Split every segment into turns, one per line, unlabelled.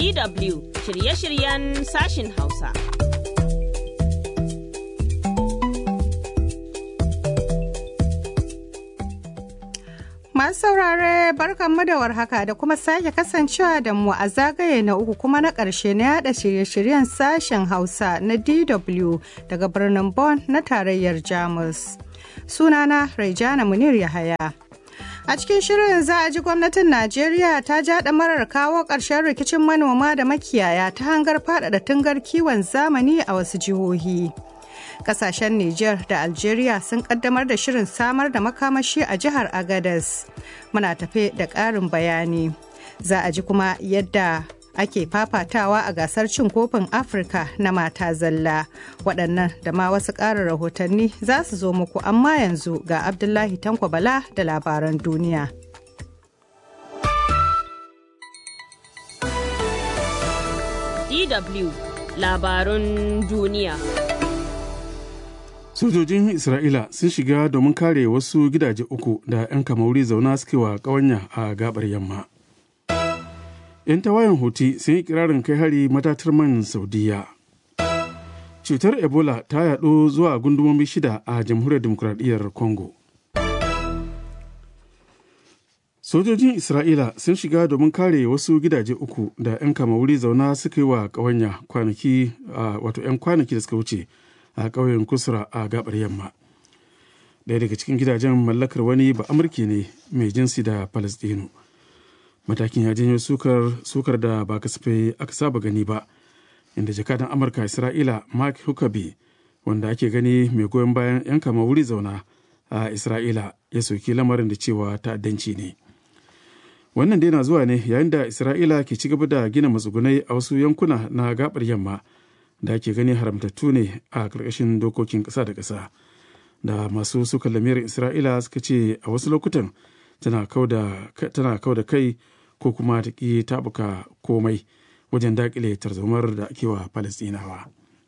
DW shirye-shiryen sashin Hausa.
Masu saurare barkanmu da warhaka da kuma sake kasancewa da mu a zagaye na uku kuma na ƙarshe na yada shirye-shiryen sashen Hausa na DW daga birnin Bonn na tarayyar Jamus. Sunana Raijana Munir Yahaya. A cikin shirin za a ji gwamnatin Najeriya ta ja marar kawo ƙarshen rikicin manoma da makiyaya ta hangar faɗaɗa tungar kiwon zamani a wasu jihohi. Kasashen Nijar da Algeria sun kaddamar da shirin samar da makamashi a jihar Agadez. Muna tafe da ƙarin bayani. Za a ji kuma yadda ake fafatawa a gasar cin kofin Afirka na mata zalla. Waɗannan da ma wasu ƙarin rahotanni za su zo muku amma yanzu ga Abdullahi Tanko Bala da labaran duniya.
DW labarun duniya.
sojojin isra'ila sun shiga domin kare wasu gidaje uku da 'yan kamauri zauna suke wa ƙawanya a gabar yamma 'yan tawayen huti sun yi kirarin kai hari matatar man saudiya cutar ebola ta yaɗo zuwa gundumomi shida a jamhuriyar demokuraɗiyyar congo sojojin isra'ila sun shiga domin kare wasu gidaje uku da 'yan kamauri zauna suka yi wa ƙawanya kwanaki wato 'yan kwanaki da suka wuce a ƙauyen kusura a gabar yamma ɗaya daga cikin gidajen mallakar wani ba amurki ne mai jinsi da palestino matakin ya janyo sukar, sukar da ba kasafai aka saba gani ba inda jakadan amurka isra'ila mark huckabee wanda ake gani mai goyon bayan 'yan kama wuri zauna a isra'ila ya soki lamarin da cewa ta'addanci ne wannan dai na zuwa ne yayin da isra'ila ke ci gaba da gina matsugunai a wasu yankuna na gabar yamma da ake gani haramtattu ne a ƙarƙashin dokokin ƙasa da ƙasa da masu suka lamirin isra'ila suka ce a wasu lokutan tana kau da kai ko kuma ta ƙi tabuka komai wajen daƙile tarzomar da ake wa falastinawa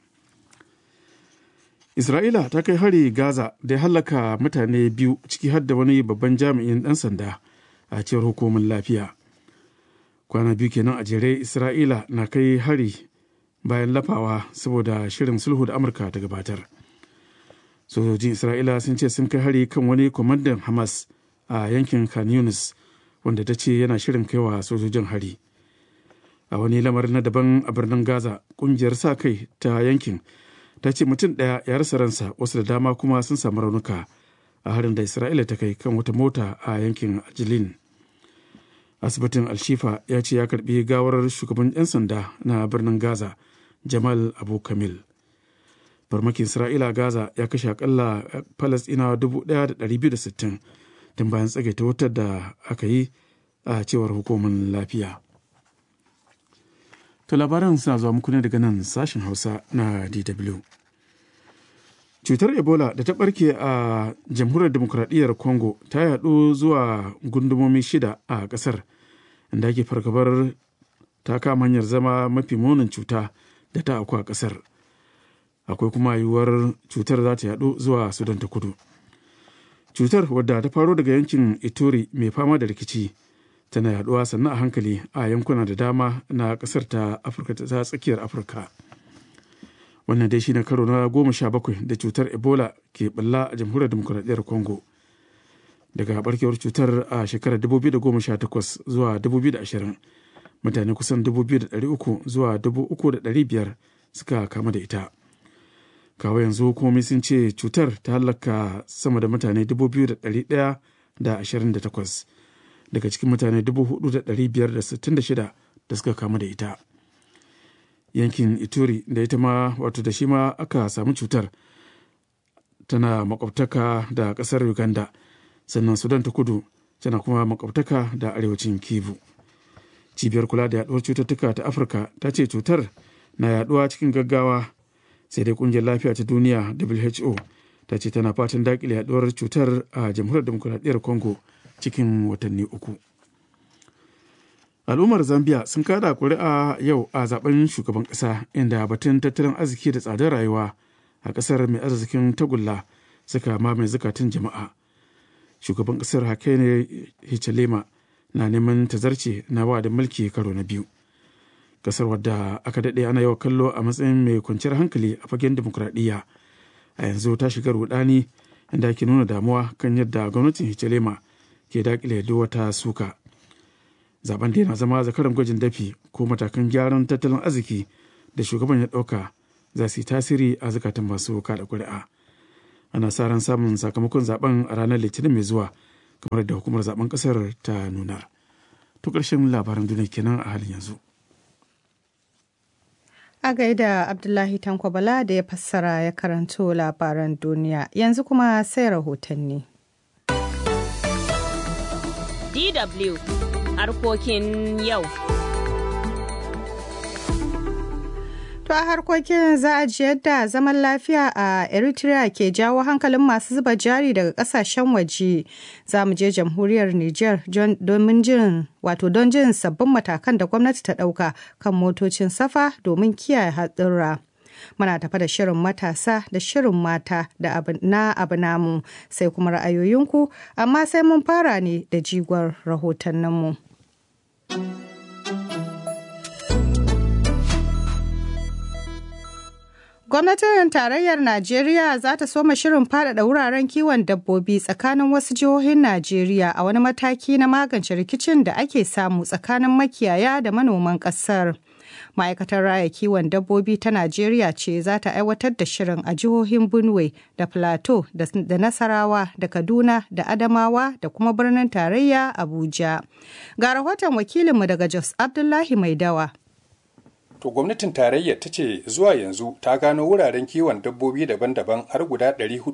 isra'ila ta kai hari gaza da ya hallaka mutane biyu ciki har da wani babban jami'in ɗan sanda a cewar hukumin lafiya kwana biyu kenan a jere isra'ila na kai hari bayan lafawa saboda shirin sulhu da amurka ta gabatar sojojin isra'ila sun ce sun kai hari kan wani kwamandan hamas a yankin khan yunis wanda ta ce yana shirin kaiwa sojojin hari a wani lamarin na daban a birnin gaza kungiyar sa kai ta yankin ta ce mutum ɗaya ya rasa ransa wasu da dama kuma sun samu raunuka a harin da isra'ila ta kai kan wata mota a yankin ajilin asibitin alshifa ya ce ya karbi gawar shugaban 'yan sanda na birnin gaza jamal abu kamil farmakin isra'ila gaza ya kashe akalla falasɗinawa 1,260 tun bayan tsagaita wutar da aka yi a cewar hukumar lafiya to labaran suna zuwa muku ne daga nan sashen hausa na dw cutar ebola da ta barke a jamhuriyar demokuraɗiyyar congo ta yaɗu zuwa gundumomi shida a ƙasar inda ake fargabar ta kama hanyar zama mafi munin cuta da ta auku a ƙasar akwai kuma yiwuwar cutar za ta yaɗu zuwa sudan ta kudu cutar wadda ta faro daga yankin ituri mai fama da rikici tana yaɗuwa sannan a hankali a yankuna da dama na ƙasar ta afirka ta tsakiyar afirka wannan dai shine karo na goma sha bakwai da cutar ebola ke balla a jamhuriyar demokuraɗiyyar congo daga barkewar cutar a shekarar 2018 zuwa 2020 mutane kusan 2,300 zuwa 3,500 suka kama da ita kawo yanzu hukumomi sun ce cutar ta halaka sama da mutane 2,128 daga cikin mutane 4,566 da suka kama da ita yankin ituri da ita ma wato da shi ma aka samu cutar tana makwabtaka da kasar uganda sannan sudan ta kudu tana kuma makwabtaka da arewacin kivu cibiyar kula da yaduwar cututtuka ta afirka ta ce cutar na yaduwa cikin gaggawa sai dai kungiyar lafiya ta duniya who ta ce tana fatan dakile yaduwar cutar a jamhuriyar demokuraɗiyyar congo cikin watanni uku al'ummar zambia sun kada kuri'a yau a zaben shugaban ƙasa inda batun tattalin arziki da tsadar rayuwa a ƙasar mai arzikin tagulla suka mamaye zukatun jama'a shugaban ƙasar hakaine hichilema na neman tazarce na da mulki karo na biyu kasar wadda aka daɗe ana yawa kallo a matsayin mai kwanciyar hankali a fagen demokuraɗiyya a yanzu ta shiga rudani inda ake nuna damuwa kan yadda gwamnatin hichilema ke dakile duk wata suka zaben da yana zama zakaran gwajin dafi ko matakan gyaran tattalin arziki da shugaban ya ɗauka za su yi tasiri a zukatan masu kada kuri'a ana sa ran samun sakamakon zaben a ranar litinin mai zuwa kamar da hukumar zaben kasar ta nuna to ƙarshen labaran duniya kenan a halin yanzu
a gaida abdullahi tanko bala da ya fassara ya karanto labaran duniya yanzu kuma sai rahotanni
DW harkokin yau.
To a harkokin za a ji yadda zaman lafiya a Eritrea ke jawo hankalin masu zuba jari daga kasashen waje. Za mu je jamhuriyar Nijar domin jin wato don jin sabbin matakan da gwamnati ta ɗauka kan motocin safa domin kiyaye hatsura. Muna tafa da shirin matasa da shirin mata da na abu namu sai kuma ra'ayoyinku amma sai mun fara ne da jigon rahotanninmu. Gwamnatin tarayyar Najeriya za ta soma shirin faɗaɗa wuraren kiwon dabbobi tsakanin wasu jihohin Najeriya a wani mataki na magance rikicin da ake samu tsakanin makiyaya da manoman ƙasar. Ma'aikatar raya kiwon dabbobi ta Najeriya ce za ta aiwatar da shirin a jihohin Benue da Plateau da Nasarawa da Kaduna da Adamawa da kuma birnin tarayya Abuja. Ga rahoton wakilinmu daga Jos Abdullahi Maidawa.
To gwamnatin tarayyar ta ce zuwa yanzu ta gano wuraren kiwon dabbobi daban-daban har guda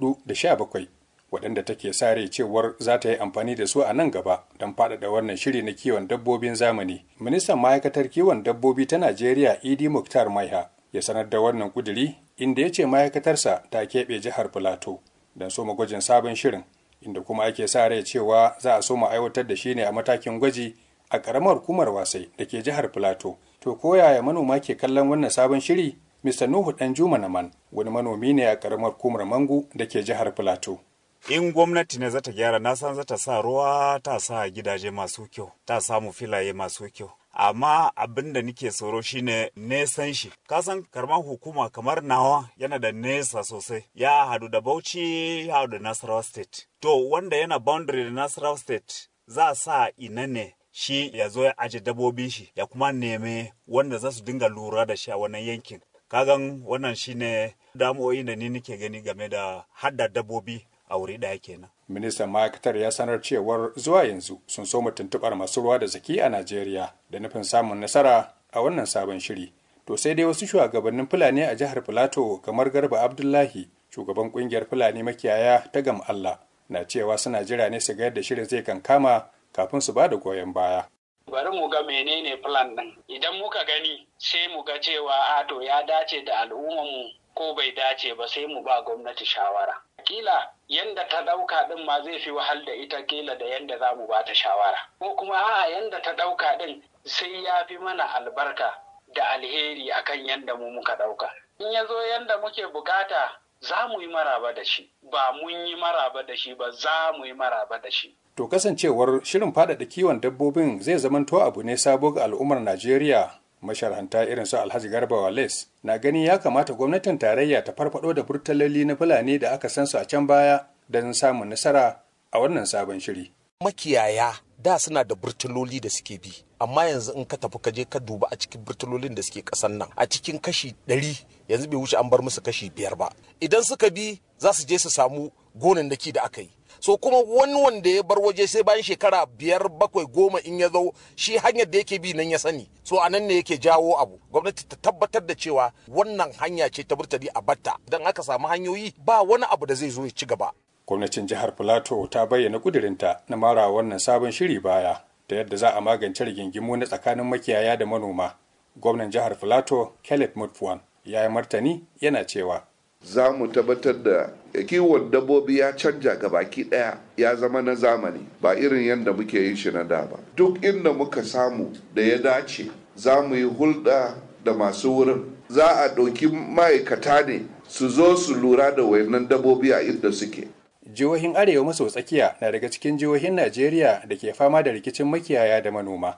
417 waɗanda take sare cewar za ta yi amfani da su a nan gaba don faɗaɗa wannan shiri na kiwon dabbobin zamani. Ministan ma'aikatar kiwon dabbobi ta Najeriya Idi Muktar Maiha ya sanar da wannan kuduri inda ya ce ma'aikatarsa ta keɓe jihar Filato don soma gwajin sabon shirin inda kuma ake sa rai cewa za a soma aiwatar da shi ne a matakin gwaji a ƙaramar hukumar wasai da ke jihar Filato. To ko yaya manoma ke kallon wannan sabon shiri? Mr. Nuhu Danjuma Naman wani manomi ne a karamar kumar Mangu da ke jihar Filato.
In gwamnati ne zata gyara na san zata sa ruwa ta sa gidaje masu kyau, ta samu filaye masu kyau. Amma abin da nike tsoro shine nesan shi. Kasan karman hukuma kamar nawa yana da nesa sosai. Ya hadu da Bauchi, ya hadu da Nasarawa State. To wanda yana boundary da Nasarawa State za a sa ina ne shi ya zo ya aje dabobin shi ya kuma neme wanda za su dinga lura da shi a wannan yankin kagan wannan shine damuwoyin da ni nake gani game da hadda dabobi a wuri ɗaya kenan
ministan ma'aikatar ya sanar cewar zuwa yanzu sun so tuntuɓar masu ruwa da zaki a najeriya da nufin samun nasara a wannan sabon shiri to sai dai wasu shugabannin fulani a jihar filato kamar garba abdullahi shugaban kungiyar fulani makiyaya ta gam allah na cewa suna jira ne su ga yadda shirin zai kankama kafin su ba da goyon baya.
Bari mu ga menene plan ɗin. Idan muka gani sai mu ga cewa a to ya dace da al'ummarmu ko bai dace ba sai mu ba gwamnati shawara. Kila yanda ta ɗauka ɗin ma zai fi wahal da ita kila da yanda za mu ba ta shawara. Ko kuma a'a yanda ta ɗauka ɗin sai ya fi mana albarka da alheri akan yanda mu muka ɗauka. In ya zo yanda muke bukata za mu yi maraba da shi ba mun yi maraba da shi ba za mu yi maraba da shi.
To kasancewar shirin faɗaɗa kiwon dabbobin zai zamanto abu ne sabo ga al'ummar Najeriya masharhanta irin su Alhaji Garba Wales na gani ya kamata gwamnatin tarayya ta farfado da burtaloli na Fulani da aka san su a can baya don samun nasara a wannan sabon shiri.
Makiyaya da suna da burtuloli da suke bi amma yanzu in ka tafi ka je ka duba a cikin burtulolin da suke kasan nan a cikin kashi ɗari yanzu bai wuce an bar musu kashi biyar ba idan suka bi za su je su samu gonannaki da aka yi so kuma wani wanda ya bar waje sai bayan shekara biyar bakwai goma in ya zo shi hanyar da yake bi nan ya sani so a nan ne yake jawo abu gwamnati ta tabbatar da cewa wannan hanya ce ta burtali a batta idan aka samu hanyoyi ba wani abu da zai zo ya ci gaba
gwamnatin jihar filato ta bayyana kudirinta na mara wannan sabon shiri baya da yadda za a magance rigingimu na tsakanin makiyaya da manoma gwamnan jihar filato caleb mutfuan ya yi martani yana cewa
za mu tabbatar da kiwon dabbobi ya canja ga baki daya ya zama na zamani ba irin yadda muke yin shi na da ba duk inda muka samu da ya dace za mu yi hulɗa da masu wurin za a ɗauki ma'aikata ne su zo su lura da wayannan dabbobi a inda suke
jihohin arewa maso tsakiya na daga cikin jihohin najeriya da ke fama da rikicin makiyaya da manoma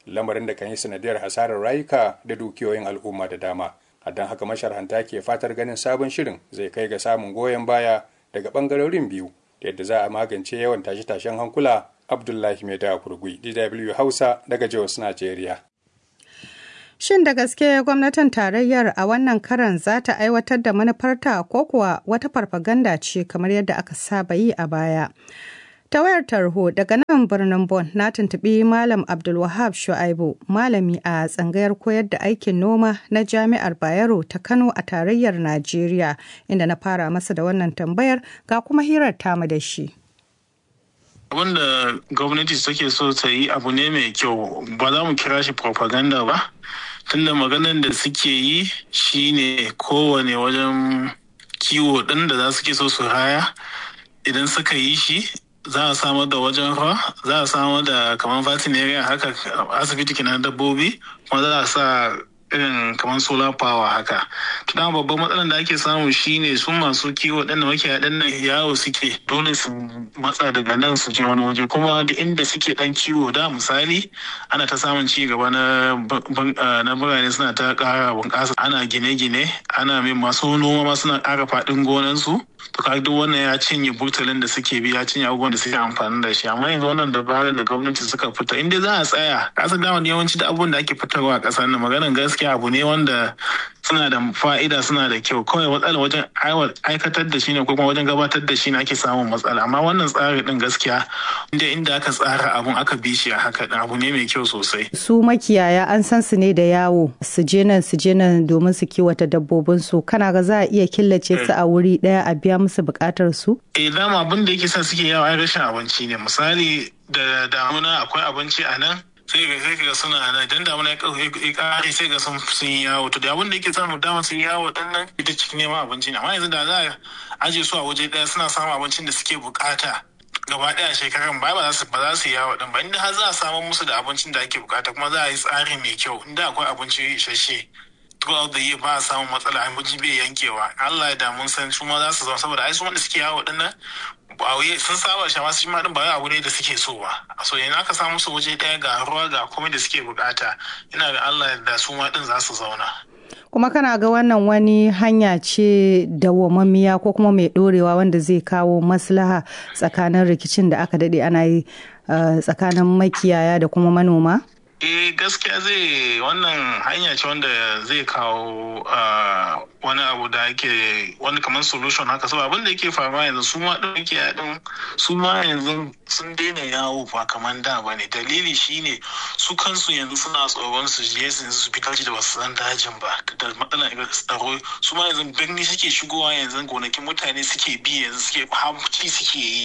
lamarin da kan yi sanadiyar hasarar rayuka da dukiyoyin al'umma da dama a don haka masharhanta ke fatar ganin sabon shirin zai kai ga samun goyon baya daga bangarorin biyu yadda za a magance yawan tashe-tashen hankula abdullahi mai da kurgui dw hausa daga jos najeriya
Shin da gaske gwamnatin tarayyar a wannan karan za ta aiwatar da manufarta ko kuwa wata farfaganda ce kamar yadda aka saba yi a baya? Ta wayar tarho daga nan birnin Bon na tuntuɓi Malam Abdulwahab Shu'aibu, malami a tsangayar koyar da aikin noma na Jami'ar Bayero ta Kano a tarayyar Najeriya, inda na fara masa da wannan tambayar ga kuma hirar tamu da shi.
abin da gwamnati take so ta yi abu ne mai kyau ba za mu kira shi propaganda ba tunda maganar da suke yi shine kowane wajen kiwo ɗin da za su ke so su haya idan suka yi shi za a samar da wajen ruwa za a samar da kamar veterinary haka asibiti kenan dabbobi kuma za a sa irin kamar solar power haka to dama babban matsalar da ake samu shine su masu kiwo ɗan da makiyaya ɗan nan yawo suke dole su matsa daga nan su je wani waje kuma da inda suke ɗan kiwo da misali ana ta samun ci gaba na na birane suna ta ƙara bunƙasa ana gine-gine ana mai masu noma ma suna ƙara faɗin gonansu to kaga duk wannan ya cinye burtalin da suke bi ya cinye abubuwan da suke amfani da shi amma yanzu wannan dabarar da gwamnati suka fita inda za a tsaya kasa dama yawanci da abubuwan da ake fitarwa a ƙasar nan maganar gaskiya abu ne wanda suna da fa'ida suna da kyau kawai matsala wajen aikatar da shi ne ko kuma wajen gabatar da shi ne ake samun matsala amma wannan tsari din gaskiya inda inda aka tsara abun aka bi shi a haka abu ne mai kyau sosai
Su makiyaya an san su ne da yawo su je nan su je nan domin su kiwata dabbobin su kana ga za a iya killace su a wuri ɗaya a biya musu buƙatar su?
eh dama abin da yake sa suke yawo ai rashin abinci ne misali da damuna akwai abinci a nan sai ga sai ga suna nan idan damuna ya kare sai ga sun sun yawo to da abin da yake samu dama sun yawo dan nan ita cikin neman abinci ne amma yanzu da za a aje su a waje daya suna samun abincin da suke bukata gaba daya shekaran ba ba za su ba za su yawo din ba inda har za a samu musu da abincin da ake bukata kuma za a yi tsari mai kyau inda akwai abinci isasshe throughout the year ba a samun matsala abinci bai yankewa Allah ya da mun san su ma za su zama saboda ai su wanda suke yawo din nan ba wai sun saba shi amma su ma din ba wai abu ne da suke so ba so yanzu aka samu su waje daya ga ruwa ga komai da suke bukata ina ga Allah da su ma din za su zauna
Kuma kana ga wannan wani hanya ce dawwamammiya ko kuma mai ɗorewa wanda zai kawo maslaha tsakanin rikicin da aka daɗe ana yi uh, tsakanin makiyaya da kuma manoma?
eh gaskiya zai wannan hanya ce wanda zai kawo wani abu da ake wani kamar solution haka saboda abin da yake faruwa yanzu su ma ɗin yake yaɗin su ma yanzu sun daina yawo ba kamar da ba ne dalili shine su kansu yanzu suna tsoron su je su su fitar da basu san dajin ba da matsalar tsaro su ma yanzu birni suke shigowa yanzu gonakin mutane suke bi yanzu suke hamci suke yi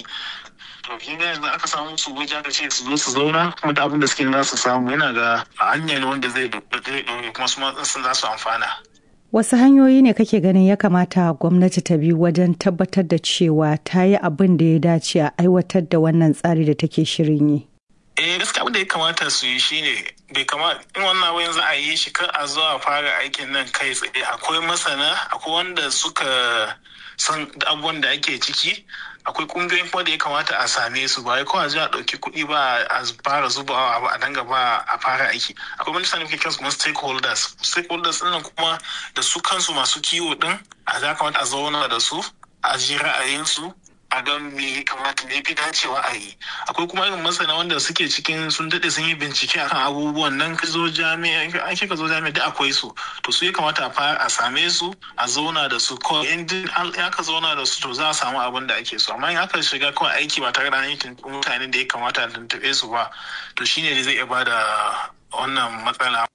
to kin ga yanzu aka samu su wajen aka ce su zo su zauna kuma da abin da suke za su samu yana ga hanya ne wanda zai dore kuma su ma sun za su amfana
Wasu hanyoyi ne kake ganin ya kamata gwamnati ta bi wajen tabbatar da cewa ta yi abin da ya dace a aiwatar da wannan tsari da take shirin yi?
eh gaskiya abin da ya kamata su yi shine bai kamata in wannan abin za a yi shi kar a zo a fara aikin nan kai tsaye akwai masana akwai wanda suka san abubuwan da ake ciki akwai kungiyoyin kuma da ya kamata a same su ba kawai a ji a ɗauki kuɗi ba a fara zubawa ba a danga ba a fara aiki akwai wani sanin kiran kuma stakeholders stakeholders ɗin kuma da su kansu masu kiwo ɗin a za kamata a zauna da su a ji ra'ayinsu a ga me kamata ne fi dacewa a yi akwai kuma irin masana wanda suke cikin sun daɗe sun yi bincike akan abubuwan nan ka zo jami'a an ka zo jami'a da akwai su to su ya kamata a fara a same su a zauna da su kawai in ya ka zauna da su to za a samu abin da ake so amma in aka shiga kawai aiki ba tare da an yi mutanen da ya kamata a tuntuɓe su ba to shine ne zai iya bada wannan matsala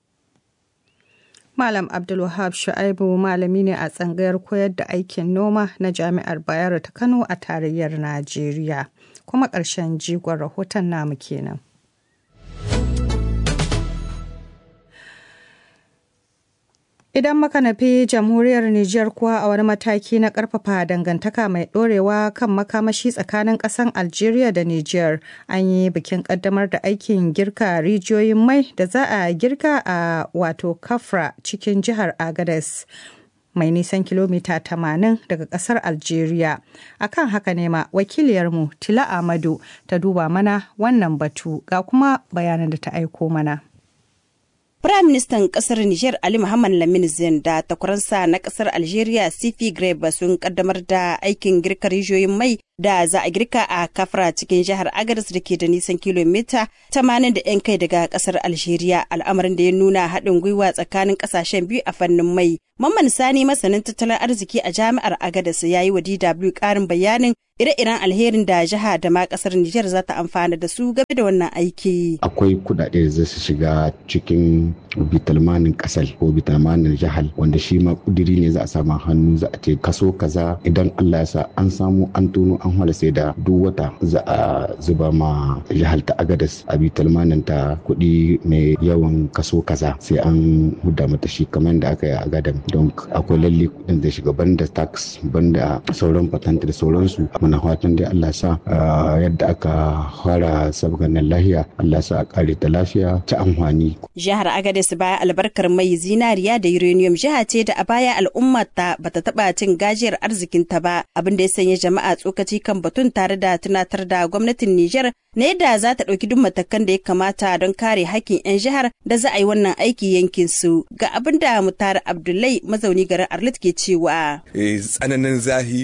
Malam Abdulwahab Shu'aibu malami ne a tsangayar koyar da aikin noma na Jami'ar Bayero ta Kano a tarayyar Najeriya. Kuma ƙarshen jigon rahoton namu kenan. Idan muka nufi jamhuriyar Nijar kuwa a wani mataki na ƙarfafa dangantaka mai ɗorewa kan makamashi tsakanin ƙasan Algeria da Nijar, an yi bikin ƙaddamar da aikin girka rijiyoyin mai da za a girka a wato Kafra cikin jihar Agades. mai nisan kilomita 80 daga ƙasar Algeria. Akan haka ne ma wakiliyarmu Tila Amadu ta duba mana wannan batu ga kuma bayanan da ta aiko mana.
Firaministan ƙasar Nijar Ali Muhammad Lamin Zen da takwaransa na ƙasar Algeria Sifi Greba sun kaddamar da aikin girka rijiyoyin mai da za a girka a kafra cikin jihar Agadez da ke da nisan kilomita 80 da 'yan kai daga ƙasar Algeria al'amarin da ya nuna haɗin gwiwa tsakanin ƙasashen biyu a fannin mai. Mamman Sani masanin tattalin arziki a jami'ar Agadez ya yi wa DW ƙarin bayanin ire-iren alherin da jiha da ma kasar Nijar za ta amfana da su game da wannan aiki.
Akwai kudade da za su shiga cikin bitalmanin kasar ko bitalmanin jihar wanda shi ma kudiri ne za a samu hannu za a ce kaso kaza idan Allah ya sa an samu an tono an hwala sai da duk wata za a zuba ma jihar ta agadas a bitalmanin ta kuɗi mai yawan kaso kaza sai an huda mata shi kamar da aka yi a gadan don akwai lalle kudin zai shiga banda tax banda sauran patent da sauransu muna fatan dai Allah sa yadda aka fara sabganin lahiya Allah sa a kare ta lafiya ta amfani.
Jihar Agadez baya albarkar mai zinariya da uranium jiha ce da a baya al'ummar ta bata taba cin gajiyar arzikin ta ba abin da ya sanya jama'a tsokaci kan batun tare da tunatar da gwamnatin Nijar na yadda za ta ɗauki duk matakan da ya kamata don kare hakkin 'yan jihar da za a yi wannan aiki yankin su ga abin da mutar Abdullahi mazauni garin Arlit ke cewa.
Tsananin zahi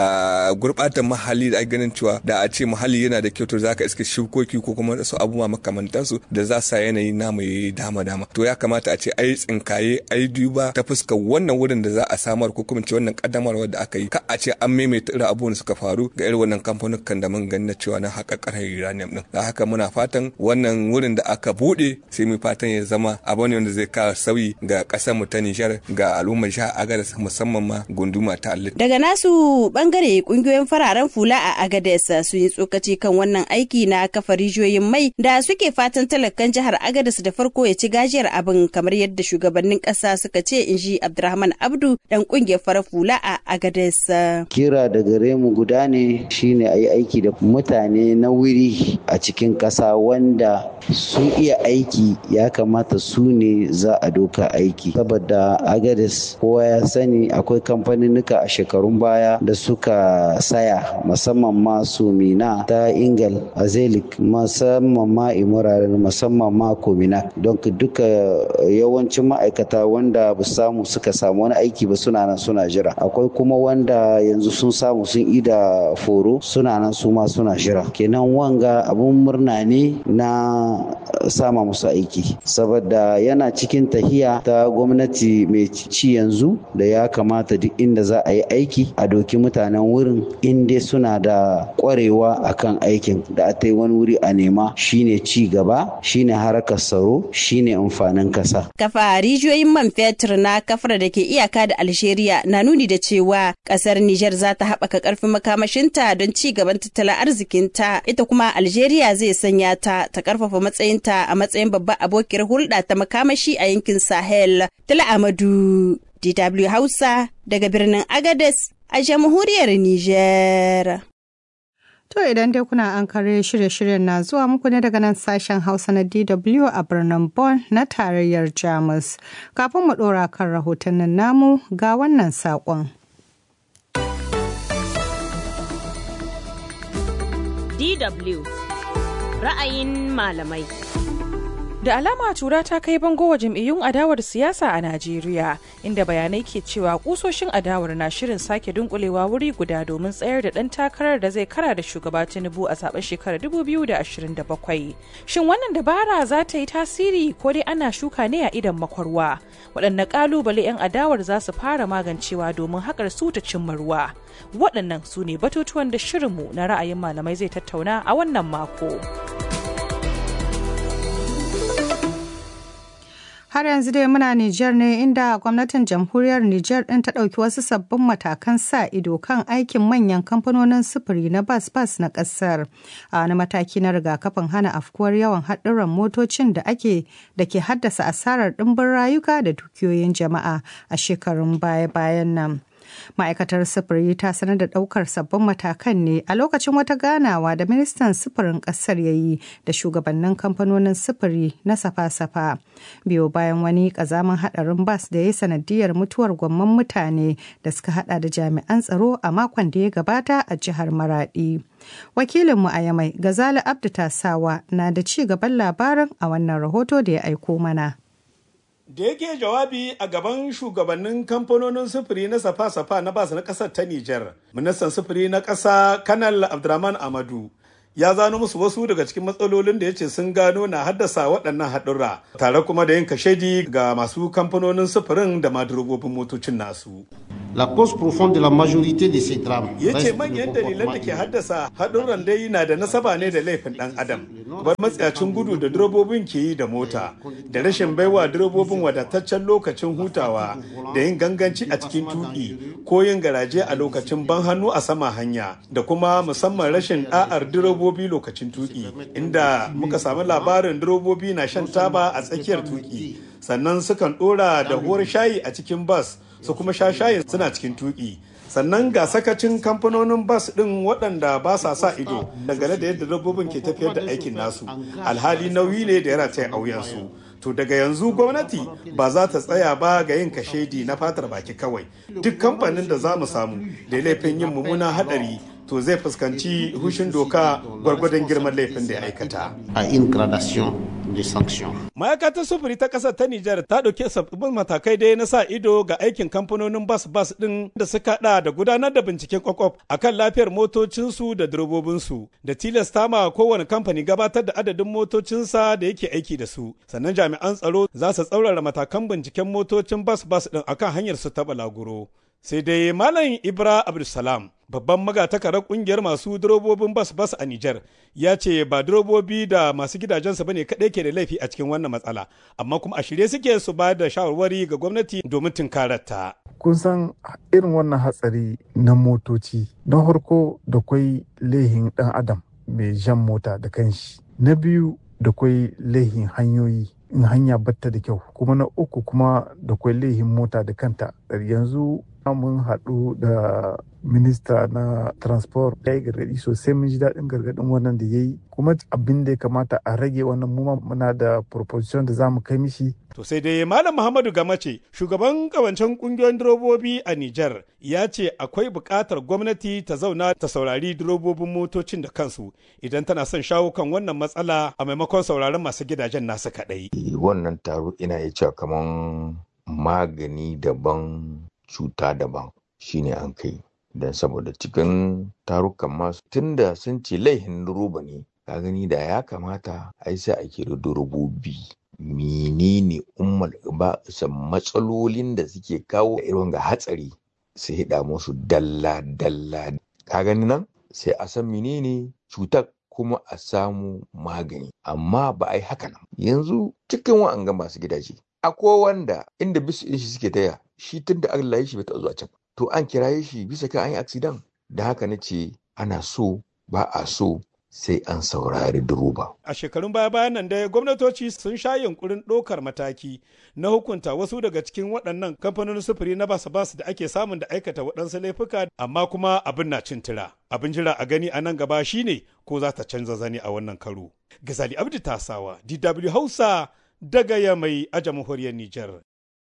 ga gurɓatan muhalli da ganin cewa da a ce muhalli yana da kyau to za ka iska shukoki ko kuma su abubuwa makamantansu da za sa yanayi namu yi dama dama to ya kamata a ce ai tsinkaye ai duba ta fuskar wannan wurin da za a samar ko kuma ce wannan kaddamarwar da aka yi ka a ce an maimaita irin abubuwan da suka faru ga irin wannan kamfanin da mun gani na cewa na haƙa ƙarar uranium din da haka muna fatan wannan wurin da aka buɗe sai mu fatan ya zama abu ne wanda zai kawo sauyi ga ƙasar mu ta Nijar ga al'ummar jihar Agadez musamman ma gunduma ta Alit.
Daga nasu bangare kungiyoyin fararen fula a Agadez sun yi tsokaci kan wannan aiki na kafa rijiyoyin mai da suke fatan talakan jihar Agadez da farko ya ci gajiyar abin kamar yadda shugabannin ƙasa suka ce in ji Abdurrahman Abdu dan kungiyar farar fula a Agadez.
Kira da gare mu guda ne shine a yi aiki da mutane na wuri a cikin ƙasa wanda sun iya aiki ya kamata su ne za a doka aiki saboda Agadez kowa ya sani akwai kamfaninnika a shekarun baya da suka saya musamman ma su mina ta ingal azelik musamman ma imuraren musamman ma komina don duka yawancin ma'aikata wanda ba samu suka samu wani aiki ba suna nan suna jira akwai kuma wanda yanzu sun samu sun ida foro suna nan su ma suna jira kenan wanga abun murna ne na sama musu aiki saboda yana cikin tahiya ta gwamnati mai ci yanzu da ya kamata duk inda za a yi aiki a doki mutanen wurin inda suna da kwarewa akan aikin da a tai wani wuri a nema shine ci gaba shine harkar tsaro shine amfanin kasa
kafa rijiyoyin man fetur na kafar da ke iyaka da algeria na nuni da cewa kasar niger za ta haɓaka ƙarfin makamashinta don ci gaban tattalin arzikinta ita kuma algeria zai sanya ta ta ƙarfafa matsayinta a matsayin babbar abokiyar hulɗa ta makamashi a yankin sahel tala amadu dw hausa daga birnin agades a jamhuriyar Nijar.
To idan dai kuna an kare shirye-shiryen na zuwa muku ne daga nan sashen Hausa na DW a birnin Bonn na tarayyar Jamus. Kafin mu ɗora kan rahotannin namu ga wannan saƙon.
DW ra'ayin malamai.
Da alama tura ta kai bango wa jam'iyyun adawar siyasa a Najeriya, inda bayanai ke cewa kusoshin adawar na shirin sake dunkulewa wuri guda domin tsayar da ɗan takarar da zai kara da shugaba Tinubu a zaben shekarar 2027. Shin wannan dabara za ta yi tasiri ko dai ana shuka ne a idan makwarwa? Waɗanne ƙalubale 'yan adawar za su fara magancewa domin haƙar su ta cimma ruwa? Waɗannan su ne batutuwan da shirinmu na ra'ayin malamai zai tattauna a wannan mako.
Har yanzu dai muna Nijar ne inda gwamnatin jamhuriyar Nijar ɗin ta ɗauki wasu sabbin matakan sa ido kan aikin manyan kamfanonin sufuri na bas-bas na ƙasar. A wani mataki na rigakafin hana afkuwar yawan haɗurran motocin da ake da ke haddasa asarar ɗimbin rayuka da dukiyoyin jama'a a shekarun baya-bayan nan. ma'aikatar sufuri ta sanar da ɗaukar sabbin matakan ne a lokacin wata ganawa da ministan sufurin ƙasar ya yi da shugabannin kamfanonin sufuri na safa-safa biyo bayan wani ƙazamin haɗarin bas da ya sanadiyar mutuwar gwamman mutane da suka hada da jami'an tsaro a makon da ya gabata a jihar maradi wakilinmu a yamai gazali abdu tasawa na da ci gaban labarin a wannan rahoto da ya aiko mana
Da yake jawabi a gaban shugabannin kamfanonin sufuri na safa-safa na bas na ƙasar ta Nijar, ministan sufuri na ƙasa Kanal Abdurrahman Amadu ya zano musu wasu daga cikin matsalolin da ya ce sun gano na haddasa waɗannan haɗurra tare kuma da yin kashedi ga masu kamfanonin sufurin da madurobobin motocin nasu.
La cause profonde de la majorité de ces drames.
Ya ce manyan dalilan da ke haddasa haɗurran dai na da nasaba ne da laifin ɗan adam. Bar matsayacin gudu da direbobin ke yi da mota, da rashin baiwa direbobin wadataccen lokacin hutawa, da yin ganganci a cikin tuƙi ko yin garaje a lokacin ban hannu a sama hanya, da kuma musamman rashin ɗa'ar direbobi lokacin tuƙi, inda muka samu labarin direbobi na shan taba a tsakiyar tuƙi, sannan sukan ɗora da huwar shayi a cikin bas. su kuma sha shayi suna cikin tuki sannan ga sakacin kamfanonin bas ɗin waɗanda ba sa sa ido dangane da yadda dabbobin ke tafiyar da aikin nasu alhali nauyi ne da ya rataya auyensu to daga yanzu gwamnati ba za ta tsaya ba ga yin kashedi na fatar baki kawai duk kamfanin da za mu samu da laifin yin mummunan haɗari to zai fuskanci hushin doka gwargwadon girman laifin da ya aikata.
A in gradation de sanction.
Ma'aikatar sufuri ta ƙasar ta Nijar ta ɗauki sabbin matakai dai na sa ido ga aikin kamfanonin bas bas ɗin da suka haɗa da gudanar da binciken kwakwaf a kan lafiyar motocinsu da direbobinsu da tilasta ma kowane kamfani gabatar da adadin motocinsa da yake aiki da su. Sannan jami'an tsaro za su tsaurara matakan binciken motocin bas bas ɗin akan hanyar su ta balaguro. Sai dai Malam Ibra Abdulsalam babban magatakarar kungiyar masu durobobin bas bas a Nijar ya ce ba durobobi da masu gidajensu bane kaɗai ke da laifi a cikin wannan matsala amma kuma a shirye suke su ba da shawarwari ga gwamnati domin tunkararta.
Kun san irin wannan hatsari na motoci na farko da kwai laihin ɗan adam mai jan mota da kanshi na biyu da kwai laihin hanyoyi in hanya batta da kyau kuma na uku kuma da kwai laihin mota da kanta yanzu mun haɗu da minista na transport ya yi gargaɗi sosai mun ji daɗin gargaɗin wannan da ya yi kuma abin da ya kamata a rage wannan muma muna da proposition da za mu kai mishi
To sai dai Malam Muhammadu Gamace, shugaban kawancen kungiyoyin direbobi a Nijar, ya ce akwai buƙatar gwamnati ta zauna ta saurari direbobin motocin da kansu idan tana son shawo kan wannan matsala a maimakon sauraron masu gidajen nasu kaɗai.
Wannan taro ina iya cewa kaman magani daban cuta daban shine an kai. Don saboda cikin tarukan masu tunda sun ce laihin roba ne, ka gani da ya kamata ai sai a kira durobobi. menene ummal ba matsalolin da suke kawo irin ga hatsari su hida musu dalla dalla ka gani nan sai a san menene cutar kuma a samu magani amma ba a yi haka nan yanzu cikin wa'anga masu gidaje akwai wanda inda bisu shi suke taya shi tun da Allah ya shi bai taɓa zuwa can to an kiraye shi bisa kan an yi accident da haka na ce ana so ba a so sai an saurari duruba.
A shekarun baya bayan nan dai gwamnatoci sun sha yunkurin ɗaukar mataki na hukunta wasu daga cikin waɗannan kamfanonin sufuri na basa basu da ake samun da aikata waɗansu laifuka amma kuma abin na cin tira. Abin jira a gani a nan gaba shine ko za ta canza zani a wannan karo. Gazali Abdi Tasawa, DW Hausa daga Yamai a jamhuriyar Nijar.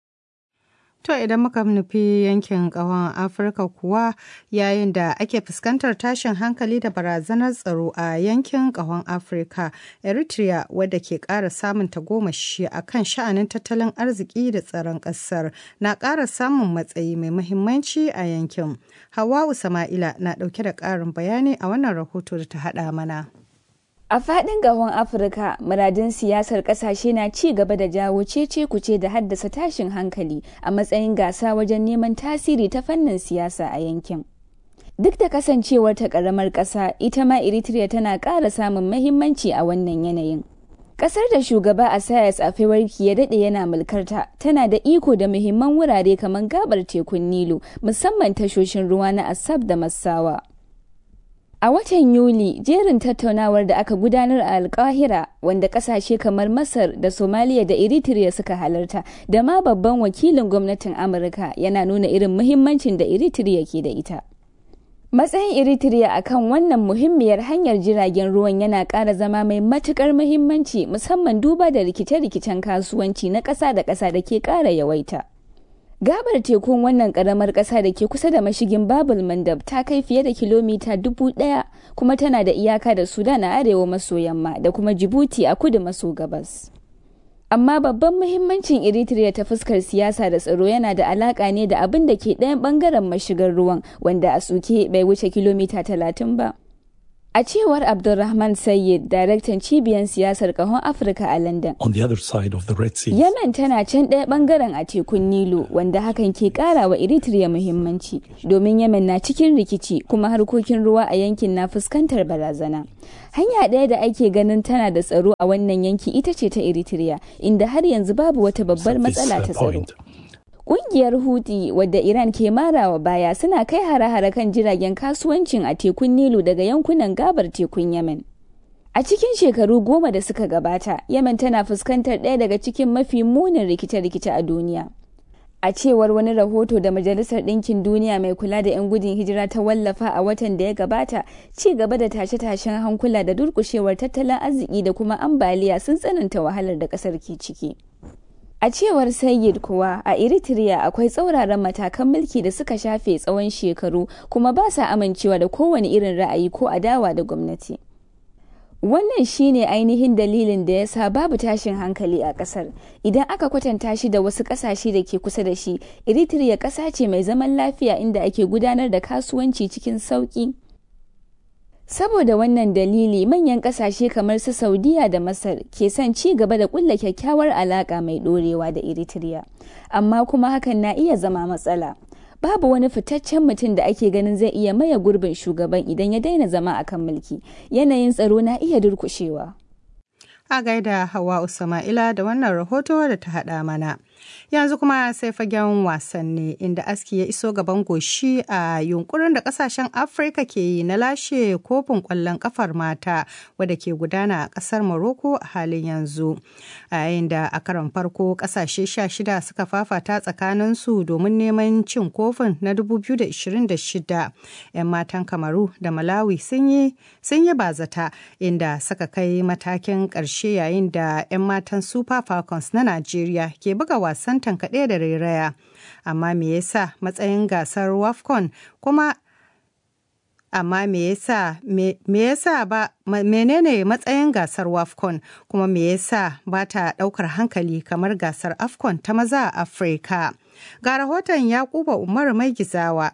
To idan muka nufi yankin ƙawon Afirka kuwa yayin da ake fuskantar tashin hankali da barazanar tsaro a yankin ƙawon Afirka, Eritrea wadda ke ƙara samun tagomashi a kan sha'anin tattalin arziki da tsaron ƙasar na ƙara samun matsayi mai muhimmanci a yankin. Hawa'u Sama'ila na ɗauke da ƙarin bayani a wannan rahoto da ta haɗa mana.
A faɗin gahon Afirka, muradin siyasar ƙasashe na ci gaba da jawo cece kuce da haddasa tashin hankali a matsayin gasa wajen neman tasiri ta fannin siyasa a yankin. Duk da kasancewar ta ƙaramar ƙasa, ita ma Eritrea tana ƙara samun mahimmanci a wannan yanayin. Ƙasar da shugaba Asayas Afewarki ya daɗe yana mulkarta tana da iko da muhimman wurare kamar gabar tekun Nilu, musamman tashoshin ruwa na Asab da Massawa. A watan Yuli, jerin tattaunawar da aka gudanar a Alkahira wanda kasashe kamar Masar da Somaliya da Eritrea suka halarta da ma babban wakilin gwamnatin Amurka yana nuna irin muhimmancin da Eritrea ke da ita. Matsayin Eritrea akan wannan muhimmiyar hanyar jiragen ruwan yana ƙara zama mai matuƙar muhimmanci musamman duba da rikice-rikicen kasuwanci na ƙasa da ƙasa da ke ƙara yawaita. Gabar tekun wannan karamar ƙasa da ke kusa da mashigin Babul Mandab ta kai fiye da kilomita dubu ɗaya kuma tana da iyaka da Sudan a arewa maso yamma da kuma Djibouti a kudu maso gabas. amma babban muhimmancin eritrea ta fuskar siyasa da tsaro yana da alaka ne da abin da ke ɗayan ɓangaren mashigar ruwan wanda a suke bai wuce kilomita talatin ba a cewar abdulrahman sayyid daraktan cibiyar siyasar kahon afirka a london
on the other side of the red sea
yemen tana can ɗaya ɓangaren a tekun nilo wanda hakan ke ƙara wa eritrea muhimmanci domin yemen na cikin rikici kuma harkokin ruwa a yankin na fuskantar barazana hanya ɗaya da ake ganin tana da tsaro a wannan yanki ita ce ta eritrea inda har yanzu babu wata babbar matsala ta tsaro Ƙungiyar Houthi wadda Iran ke marawa baya suna kai hare-hare kan jiragen kasuwancin a tekun Nilu daga yankunan gabar tekun Yemen. A cikin shekaru goma da suka gabata, Yemen tana fuskantar ɗaya daga cikin mafi munin rikice-rikice a duniya. A cewar wani rahoto da Majalisar Ɗinkin Duniya mai kula da 'yan gudun hijira ta wallafa a watan da ya gabata, ci gaba da tashe-tashen hankula da durƙushewar tattalin arziki da kuma ambaliya sun tsananta wahalar da ƙasar ke ciki. A cewar Sayyid kuwa a Eritrea akwai tsauraran matakan mulki da suka shafe tsawon shekaru kuma ba sa amincewa da kowane irin ra'ayi ko adawa da gwamnati. Wannan shine ainihin dalilin da ya sa babu tashin hankali a kasar. Idan aka kwatanta shi da wasu kasashe da ke kusa da shi, Eritrea ƙasa ce mai zaman lafiya inda ake gudanar da kasuwanci cikin sauƙi. Saboda wannan dalili manyan kasashe kamar su Saudiya da Masar ke son ci gaba da kulla kyakkyawar alaka mai dorewa da Eritrea. Amma kuma hakan na iya zama matsala. Babu wani fitaccen mutum da ake ganin zai iya maye gurbin shugaban idan ya daina zama akan mulki. Yanayin tsaro na iya durkushewa.
A gaida Hawa Usama'ila da wannan rahoto da ta haɗa mana. yanzu kuma sai fagen wasanni inda aski ya iso gaban goshi a yunkurin da kasashen afirka ke yi na lashe kofin kwallon kafar mata wadda ke gudana a kasar morocco a halin yanzu a yayin da a karon farko kasashe 16 suka fafata tsakanin su domin neman cin kofin na 2026 'yan matan kamaru da malawi sun yi bazata inda suka kai matakin ƙarshe yayin da 'yan matan super falcons na najeriya ke buga wasan tankaɗe da rairaya amma me yasa matsayin gasar wafcon kuma amma me yasa me yasa ba menene matsayin gasar wafcon kuma me yasa ba ta ɗaukar hankali kamar gasar afcon ta maza a afirka ga rahoton yakuba umar mai gizawa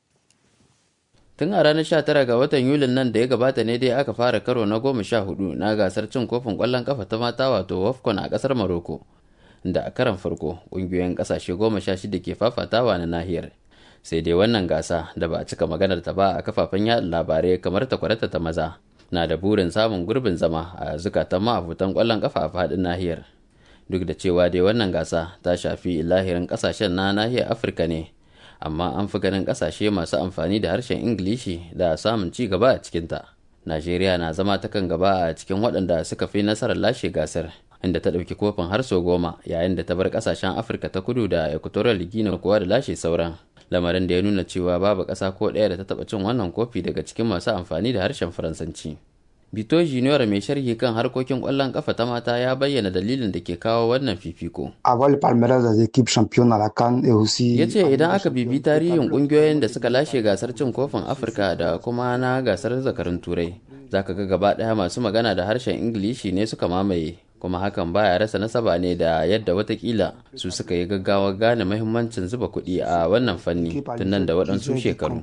tun a ranar 19 ga watan yulin nan da ya gabata ne dai aka fara karo na goma sha hudu na gasar cin kofin kwallon kafa ta mata wato wafcon a kasar maroko da a karan farko ƙungiyoyin ƙasashe goma sha shida ke fafatawa na nahiyar sai dai wannan gasa da ba a cika maganar ta ba a kafafen yaɗa labarai kamar ta kwarata ta maza na da burin samun gurbin zama a zukatan ma'abutan ƙwallon kafa a faɗin nahiyar duk da cewa dai wannan gasa ta shafi lahirin ƙasashen na nahiyar afirka ne amma an fi ganin ƙasashe masu amfani da harshen ingilishi da samun ci gaba a cikinta najeriya na zama ta kan gaba a cikin waɗanda suka fi nasarar lashe gasar inda ta ɗauki kofin har sau goma yayin da ta bar ƙasashen afirka ta kudu da equatorial guinea kuwa da lashe sauran lamarin da ya nuna cewa babu ƙasa ko ɗaya da ta taɓa cin wannan kofi daga cikin masu amfani da harshen faransanci bito junior mai sharhi kan harkokin ƙwallon ƙafa ta mata ya bayyana dalilin da ke kawo wannan fifiko ya ce idan aka bibi tarihin ƙungiyoyin da suka lashe gasar cin kofin afirka da kuma na gasar zakarun turai zaka ga gaba ɗaya masu magana da harshen ingilishi ne suka mamaye kuma hakan baya rasa nasaba ne da yadda watakila su suka yi gaggawa gane mahimmancin zuba kuɗi a wannan fanni tun nan da waɗansu shekaru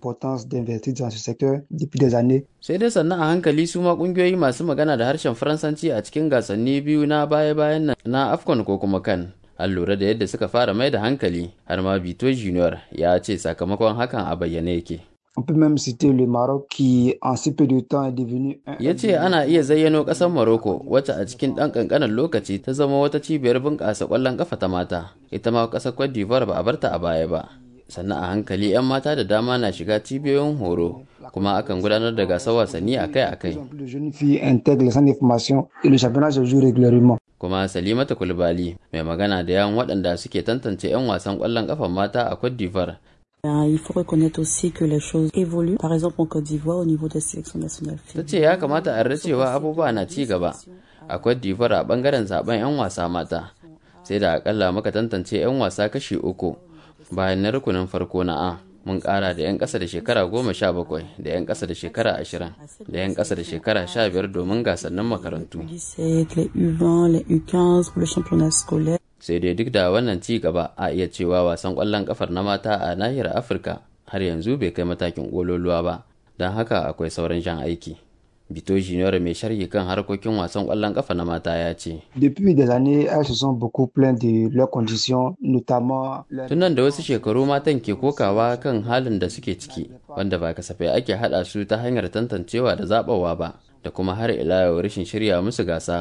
sai dai sannan a hankali su ma ƙungiyoyi masu magana da harshen faransanci a cikin gasanni biyu na baya-bayan nan na afcon ko kuma kan an lura da yadda suka fara mai da hankali har ma bito junior ya ce sakamakon hakan a bayyane yake
On peut même citer le Maroc qui, en si peu de temps, est devenu un.
ya ce ana iya zayyano ƙasar Morocco wacce a cikin ɗan ƙanƙanin lokaci ta zama wata cibiyar bunƙasa ƙwallon ƙafa ta mata ita ma ƙasar Cote d'Ivoire ba a barta a baya ba sannan a hankali 'yan mata da dama na shiga cibiyoyin horo kuma akan gudanar da gasar wasanni akai-akai
De jeunes filles intègrent les centres de formation et le championnat se joue régulièrement.
kuma salimata kulbali mai magana da yawan waɗanda suke tantance 'yan wasan ƙwallon ƙafan mata a Cote d'Ivoire
Euh, Il faut reconnaître aussi que les choses évoluent. Par exemple, en Côte d'Ivoire, au niveau des sélections nationales
ta ce ya kamata a cewa abubuwa na ci gaba a Cote d'Ivoire a bangaren zaben 'yan wasa mata sai da akalla muka tantance 'yan wasa kashi uku bayan na rukunin farko na A mun ƙara da 'yan ƙasa da shekara goma sha bakwai da 'yan ƙasa da shekara ashirin da 'yan ƙasa da shekara sha biyar domin gasannin makarantu sai dai duk da wannan ci gaba a iya cewa wasan ƙwallon ƙafar na mata a nahiyar afirka har yanzu bai kai matakin ƙololuwa ba don haka akwai sauran jan aiki Bito Junior mai sharhi kan harkokin wasan ƙwallon ƙafa na mata ya ce.
Depuis des années, elles se sont beaucoup plaintes de leurs conditions, notamment.
Tunan da wasu shekaru matan ke kokawa kan halin da suke ciki, wanda ba kasafai ake haɗa su ta hanyar tantancewa da zaɓawa ba, da kuma har ila yau rashin shirya musu gasa